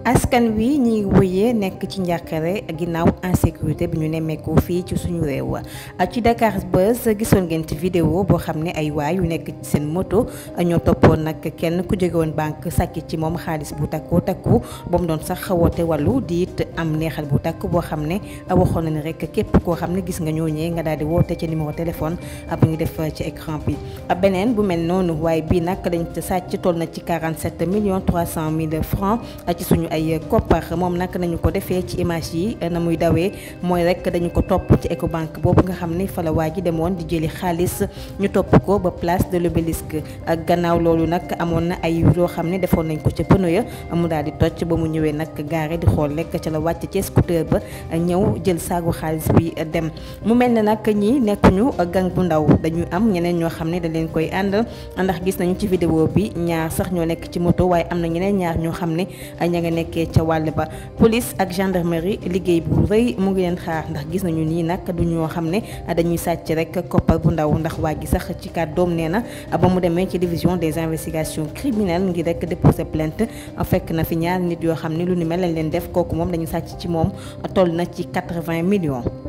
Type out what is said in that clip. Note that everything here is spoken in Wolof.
askan wi ñi ngi wëyee nekk ci njàqare ginnaaw insécurité bi ñu nemmeeku fii ci suñu réew ci Dakar Buzz gisoon ngeen ci vidéo boo xam ne ay waay yu nekk ci seen moto ñoo toppoon nag kenn ku jóge woon banque sàcc ci moom xaalis bu takku takku ba mu doon sax woote wàllu di it am neexal bu takk boo xam ne waxoon na ne rek képp koo xam ne gis nga ñooñee nga daal di woote ci numéro téléphone bu ngi def ci écran bi beneen bu mel noonu waaye bii nag dañ sàcc toll na ci 47 millions 300 mille francs ci suñu ay koppar moom nag nañu ko defee ci image yi na muy dawee mooy rek dañu ko topp ci Ecobank boobu nga xam ne fa la waa ji demoon di jëli xaalis ñu topp ko ba place de l'Obélisque ak gannaaw loolu nag amoon na ay loo xam ne defoon nañ ko ca pneu ya mu daal di toj ba mu ñëwee nag gaare di xool rek ca la wàcc ci scooter ba ñëw jël saagu xaalis bi dem mu mel ne nag ñi nekkuñu gang bu ndaw dañuy am ñeneen ñoo xam ne dañ leen koy àndal ndax gis nañu ci vidéo bi ñaar sax ñoo nekk ci moto waaye am na ñeneen ñaar ñoo xam ne ña nga nekkee ca wàll ba police ak gendarmerie liggéey bu rëy mu ngi leen xaar ndax gis nañu nii nag du ñoo xam ne dañuy sàcc rek koppar bu ndaw ndax waa gi sax ci kàddoom nee na ba mu demee ci division des investigations criminelles ngir rek déposer plainte fekk na fi ñaar nit yoo xam ne lu ni mel lañ leen def kooku moom dañu sàcc ci moom toll na ci 80 millions